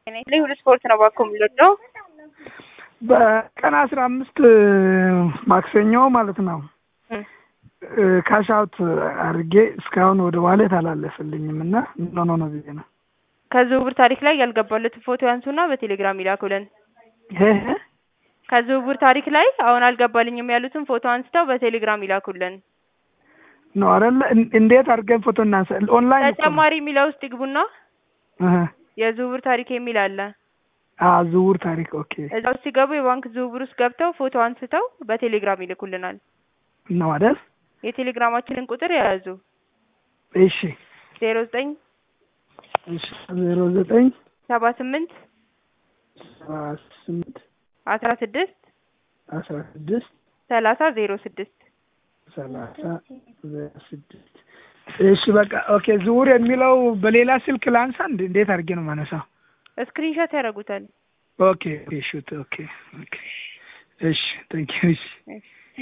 ላይ ሁሉ ስፖርት ነው ባኮ የምንወደው በቀን አስራ አምስት ማክሰኞ ማለት ነው ካሻውት አድርጌ እስካሁን ወደ ዋሌት አላለፈልኝም እና ምን ሆኖ ነው ብዬ ነው። ከዝውውር ታሪክ ላይ ያልገባለትን ፎቶ ያንሱና በቴሌግራም ይላኩልን። ከዝውውር ታሪክ ላይ አሁን አልገባልኝም ያሉትን ፎቶ አንስተው በቴሌግራም ይላኩልን። ነው አይደለ? እንዴት አድርገን ፎቶ እናንሳ? ኦንላይን እኮ ነው። ተጨማሪ የሚለው ውስጥ ይግቡና እህ የዝውውር ታሪክ የሚል አለ። አ ዝውውር ታሪክ ኦኬ እዛ ውስጥ ሲገቡ የባንክ ዝውውር ውስጥ ገብተው ፎቶ አንስተው በቴሌግራም ይልኩልናል። ነው አይደል? የቴሌግራማችንን ቁጥር የያዙ እሺ ዜሮ ዘጠኝ እሺ ዜሮ ዘጠኝ ሰባ ስምንት ሰባ ስምንት አስራ ስድስት አስራ ስድስት ሰላሳ ዜሮ ስድስት ሰላሳ ዜሮ ስድስት እሺ በቃ ኦኬ። ዝውውር የሚለው በሌላ ስልክ ላንሳ እንዴ? እንዴት አድርጌ ነው ማነሳው? ስክሪንሾት ያደርጉታል። ኦኬ ኦኬ ሹት ኦኬ ኦኬ እሺ ቴንክ ዩ እሺ እሺ